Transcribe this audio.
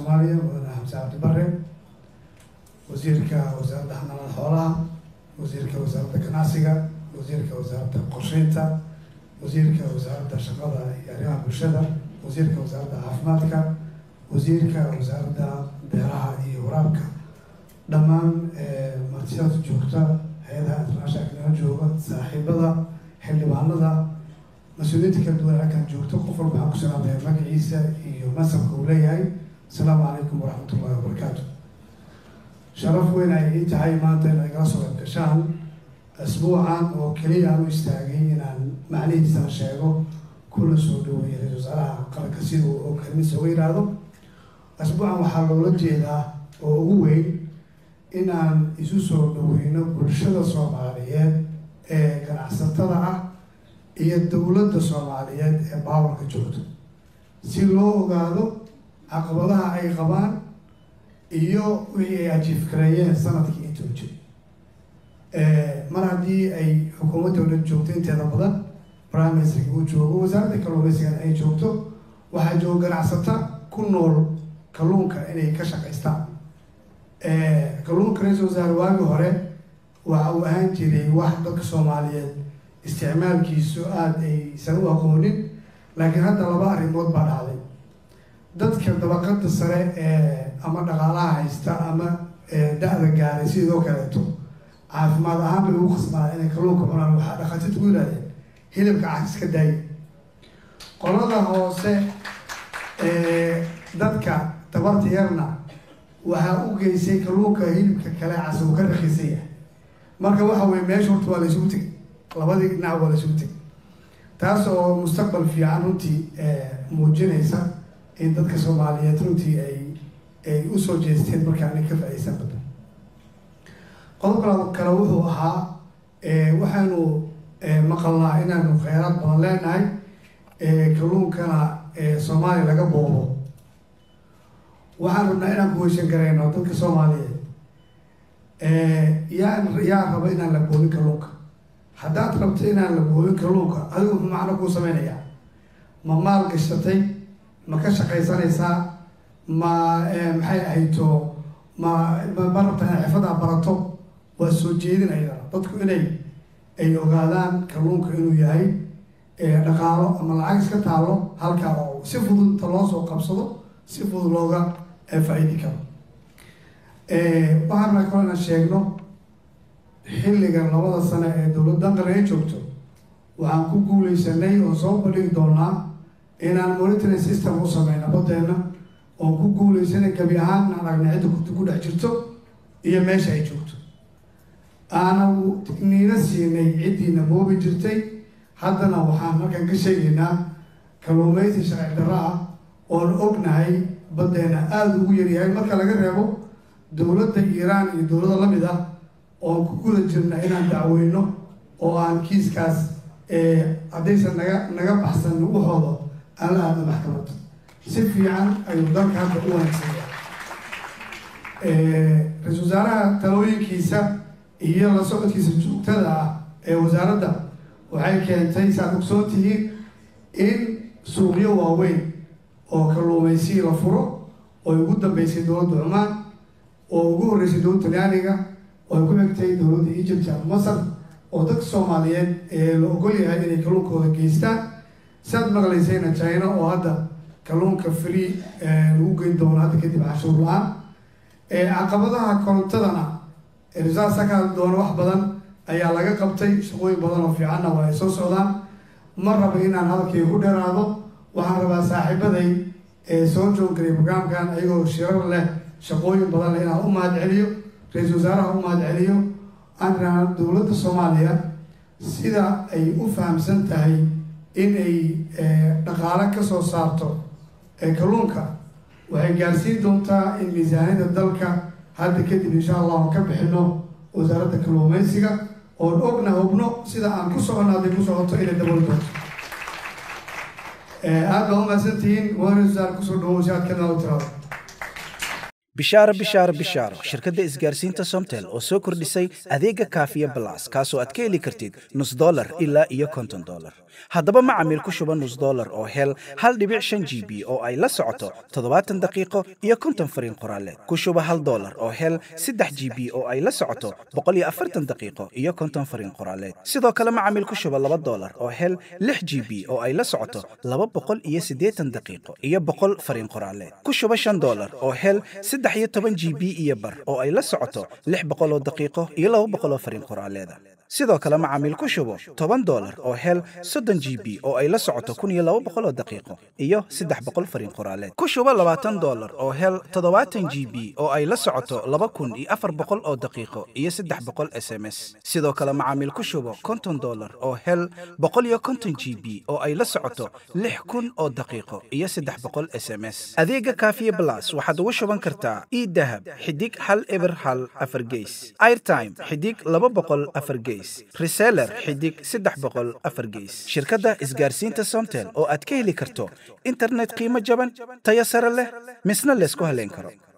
soomaaliya mudane xamse cabdi bare wasiirka wasaaradda xanaanada xoolaha wasiirka wasaaradda ganacsiga wasiirka wasaaradda qorsheynta wasiirka wasaaradda shaqada iyo arrimaha bulshada wasiirka wasaaradda caafimaadka wasiirka wasaaradda beeraha iyo waraabka dhammaan martiyada joogta hay-adaha international nala jooga saaxiibada xildhibaanada mas-uuliyiinta kala duwan halkan joogto qof walba waxaan ku salaamaya magaciisa iyo masabka uu leeyahay asalaamu calaykum waraxmat ullahi wabarakaatu sharaf weyn ay ii tahay maanta in ay kala soo qayb gashaan asbuucan oo keliya aan u istaagay inaan macnihiisana sheego kuna soo dhaweeyay ra-isul wasaaraha qaranka sida uu kelmadiisa uga yidhaahdo asbuucan waxaa loola jeedaa oo ugu weyn inaan isu soo dhaweyno bulshada soomaaliyeed ee ganacsatada ah iyo dowladda soomaaliyeed ee baawarka joogto si loo ogaado caqabadaha ay qabaan iyo wixii ay ajiifgareeyeen sanadkii intuu jiro mar haddii ay xukuumadda odhan joogto inteeda badan prime ministerka uu joogo wasaaradda kalluumaysigana ay joogto waxaa jooga ganacsata ku nool kalluunka inay ka shaqaystaan kalluunka ra-isul wasaare waagi hore waxa uu ahaan jiray wax dadka soomaaliyeed isticmaalkiisu aada aysan u aqoonin laakiin hadda laba arrimood baa dhacday dadka dabaqada sare ee ama dhaqaalaha haysta ama da-da gaaray sidoo kaleeto caafimaad ahaan bay ugu khasbaan inay kalluunka cunaan waxaa dhakhaatiirta ku yidhahdeen hilibka cas iska daaya qolada hoose dadka tabarta yarna waxaa u geysay kalluunka hilibka kale cas uu ka rakiisan yahay marka waxa weye meesha horta waa la isugu tegay labadii dhinac waa la isugu tegay taas oo mustaqbal fiican runtii muujinaysa in dadka soomaaliyeed runtii ay ay usoo jeesteen markaana ka faa-ideysan badan qodobka kale wuxuu ahaa waxaanu maqalnaa inaanu kheyraad badan leenahay kalluunkana soomaaliya laga boobo waxaan rabnaa inaan kuheshan garayno dadka soomaaliyeed yaa yaa raba inaan la boobin kalluunka haddaad rabto inaan la boobin kalluunka adigu muxuu macno kuu sameynayaa ma maal gashatay ma ka shaqaysanaysaa ma maxay ahayto ma ma rabtaa inay xirfadaa barato waa soo jeedin ayadana dadku inay ay ogaadaan kalluunka inuu yahay dhaqaalo ama lacag iska taalo halkaa oo si fudud inta loo soo qabsado si fudud looga faa-iidi karo waxaan raa kalo inaan sheegno xilligan labada sano ee dowladdan qaran ay joogto waxaan ku guuleysanay oo soo bandhigi doonaa inaan monitoring system u sameyna badeena oon ku guuleysanay gabi ahaan inaan aragna cidda ku dhex jirto iyo meesha ay joogto aana niina siinay ciddiina moobi jirtay haddana waxaan markaan ka sheegaynaa kalluumeysi sharci darro ah oon ognahay badeena aada ugu yaryahay marka laga reebo dowladda iiraan iyo dowladda lamid ah oon ku guda jirna inaan dacweyno oo aan kiiskaas haddaysan naga naga baxsan waxooda aan la aadno maxkamadda si fiican ayuu dalka hadda u wanaagsanya ra-isul wasaaraha talooyinkiisa iyo la socodkiisa joogtada ah ee wasaaradda waxay keentay saad ogsoon tihiin in suuqyo waaweyn oo kalluumaysi la furo oo ay ugu dambeysay dowladda cumaan oo ugu horreysay dowladda talyaaniga oo ay ku xigtay dowladda egypt ama masar oo dadka soomaaliyeed ee la ogol yahay inay kalluunkooda geystaan saad maqlaysayna china oo hadda kalluunka free lagu geyn doono hadda kadib cashuur la-aan caqabadaha korontadana risaasa ka hadli doono wax badan ayaa laga qabtay shaqooyin badan oo fiicanna waa ay soo socdaan ma raba inaan hadalkii ku dheeraado waxaan rabaa saaxiibaday ee soo jooggalay barnaamkan ayagoo shirar leh shaqooyin badan leh inaan u mahad celiyo ra-iisul wasaaraha u mahad celiyo aan iraan dowladda soomaaliya sida ay u fahamsan tahay in ay dhaqaale ka soo saarto kalluunka waxay gaarsiin doontaa in miisaaniyada dalka hadda kadib insha allah aan ka bixino wasaaradda kalluumeysiga oon ogna hubno sida aan ku socono hadday ku socoto inay dabooli doonto aada baa umahadsantihiin waana wasaar kusoo dhawo si aad ka nala tirado bishaaro bishaaro bishaaro shirkadda isgaarsiinta somtel oo soo kordhisay adeega kaafiya balas kaasoo aad ka heli kartid nus dolar ilaa iyo konton dolar haddaba macamiil ku shuba nus dolar oo hel hal dhibic shan g b oo ay la socoto toddobaatan daqiiqo iyo konton fariin qoraaleed ku shuba hal dolar oo hel saddex g b oo ay la socoto boqol iyo afartan daqiiqo iyo konton fariin qoraaleed sidoo kale macamiil ku shuba laba dolar oo hel lix g b oo ay la socoto laba boqol iyo siddeetan daqiiqo iyo boqol fariin qoraaleed ku shuba shan dolar oo hel saddex iyo toban g b iyo bar oo ay la socoto lix boqol oo daqiiqo iyo laba boqol oo fariin qoraaleeda sidoo kale macaamiil ku shubo toban dolar oo hel soddon g b oo ay la socoto kun iyo laba boqol oo daqiiqo iyo saddex boqol fariin qoraaleed ku shubo labaatan dolar oo hel toddobaatan g b oo ay la socoto laba kun iyo afar boqol oo daqiiqo iyo saddex boqol s m s sidoo kale macaamiil ku shubo konton dolar oo hel boqol iyo konton g b oo ay la socoto lix kun oo daqiiqo iyo saddex boqol s m s adeega kaafiye blas waxaad ugu shuban kartaa idahab xidig hal eber hal afar geys airtime xidig laba boqol afar geys reseller xidig saddex boqol afar geys shirkadda isgaarsiinta somtel oo aad ka heli karto internet qiimo jaban tayo sare leh misna laysku haleyn karo